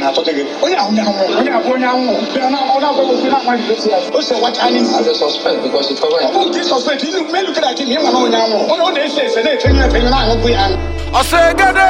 na-achọta gị onye ahụ onye ahụ onye abụ onye ahụ bịa na ọ na-agwa gị okwu na-amaghị esi ya o si wacha anyị isi As a suspect because it's covered. ọ bụ nke sọspekt ilu melu kere ati ma ị mana onye ahụ onye ọ na-ese ese na-efenye efenye na-aṅụkwu ya ọsọ egede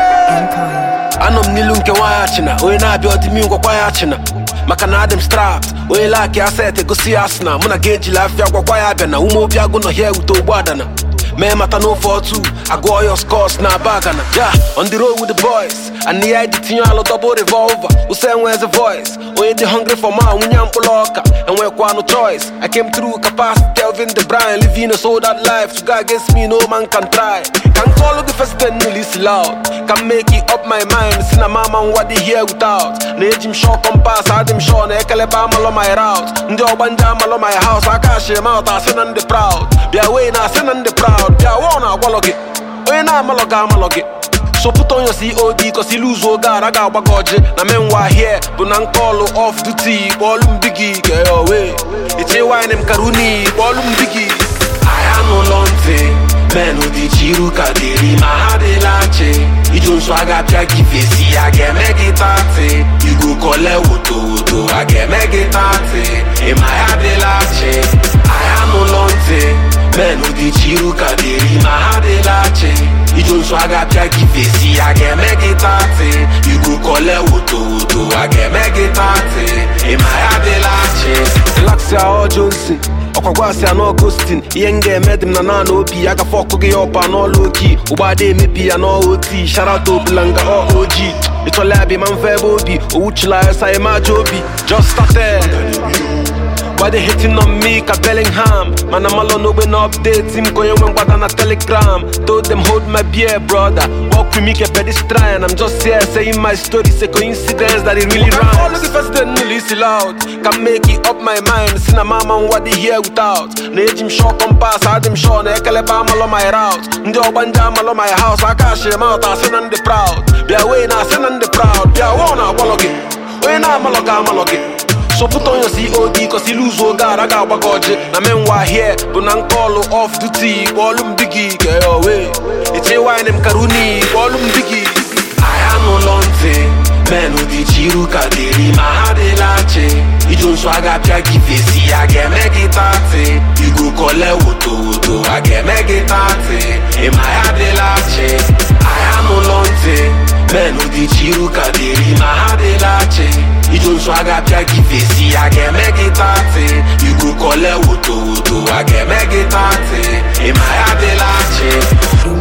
anọ m n'ilu nke nwaanyị achịna onye na-abịa ọdịmi ngwakwa ya achịna maka na adị m strapt onye laaki aset egosi ya asịna mụ na ga ejila afịa gwakwa ya abịa na ume obi agụ nọ hia ewute ogbu adana mee mata n'ofe otu agụọ ya scos na aba gana ya on the road with the boys and the id tinye alụ double revolver ụsa enwezi voice onye dị hungry for ma nwunye mkpụrụ ọka enwekwanụ choice i came through capacity Kelvin De Bruyne living a sold out life to go against me no man can try can call the first ten nilisi loud can make it up my mind si na mama nwa dị here without na eji m shọ kompas adị m shọ na ekelebe amalọ my route ndị ọgba ndị amalọ my house aka ashiri m out asị na ndị proud bịa wee na asị na ndị proud bịa wụọ na agwalọ gị onye na-amalọ gị amalọ gị so put on your COD cause iluzu oge ara ga-agba gị ọjị na menwa here bụ na nkọlụ off duty kpọọlụ m bigi keowe iche wine m karuni kpọọlụ m bigi ahịa n'ụlọ ntị menụ dị chiru ka dịrị ma ha dịla chi iju nso a ga-apịa gị fesi a ga-eme gị tatị igu kole woto woto a ga-eme gị tatị ịma ya dịla chi ahịa n'ụlọ ntị menụ dị chiru ka dịrị ma ha dịla chi iju nso a ga-apịa gị fesi a ga-eme gị tatị igu kole woto woto a ga-eme gị tatị ịma ya dịla chi relaxia ọjọzi ọkwagwasị anọ Augustin ihe m ga-eme dị m na naanị obi ya gafe ọkụ gị ọpa n'ọlụ oki ụgbọada emebi ya n'oti sharata obulanga ọ oji ịchọla ya bi ma mfe ebe obi owuchila ya sa imaja obi just started Why they hitting on me ka Bellingham Man I'm all on no no update Team going when what na telegram Told them hold my beer brother Walk with me ke pedestrian I'm just here saying my story It's a coincidence that it really rhymes All the first then listen loud Can make it up my mind Sina mama what they hear without Na eji m shọ kompas adị m shọ na ekelebe amalọ my route Ndị ọgba ndị amalọ my house aka ashiri m out asị na ndị proud Bịa wee na asị na ndị proud Bịa wụọ na agwalọ gị Onye na-amalọ gị amalọ gị So put on your COD cause iluzu oge ara ga-agba gị ọjị na menwa here bụ na nkọlụ off duty kpọọlụ m bigi keowe iche wine m karuni kpọọlụ m bigi ahịa n'ụlọ ntị menụ dị chiru ka dịrị ma ha dịla chi iju nso a ga-apịa gị fesi a ga-eme gị tatị igu kole woto woto a ga-eme gị tatị ịma ya dịla chi ahịa n'ụlọ ntị menụ dị chiru ka dịrị ma ha dịla chi iju nso a ga-apịa gị fesi a ga-eme gị tatị igu kole woto woto a ga-eme gị tatị ịma ya dịla chi